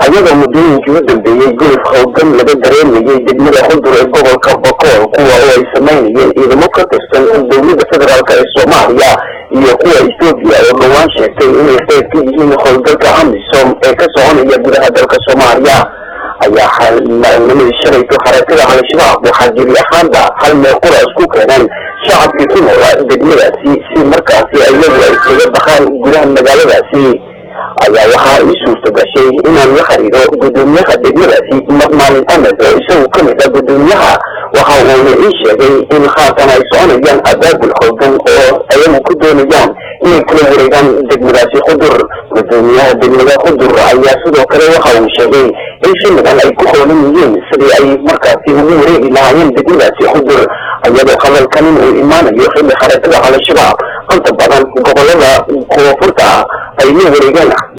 ayadoo muddooyinkii u dambeeyey guluf howlgan laga dareemayay degmada xudur ee gobolka bokool kuwa oo ay samaynayeen ciidamo ka tirsan dowladda federaalk ee soomaaliya iyo kuwa ethoobiya oo dhowaan sheegtay inay qayb ka yihiin howlgalka amisom ee ka soconaya gudaha dalka soomaaliya ayaa maalnimadii shalayto xarakada al-shabaab waxaa gebi ahaanba hal meel qura isku keeneen shacabkii ku noolaa degmadaasi si markaasi iyagu ay kaga baxaan gudaha magaaladaasi ayaa waxaa ii suurta gashay inaan la xiriiro gudoomiyaha degmadaasi maalin amed oo isagu ka mid ah gudoomiyaha waxa uuna ii sheegay in haatan ay soconayaan abaabul hoogan oo ayagu ku doonayaan inay kula wareegaan degmadaasi xudur gudoomiyaha degmada xudur ayaa sidoo kale waxa uu sheegay in xilligan ay ku hoolan yihiin sidii ay markaasi ugu wareegi lahaayeen degmadaasi xudur iyadoo hadalkanin uu imaanayo xilli xarakada al-shabaab inta badan gobolada koonfurta ay la wareegaan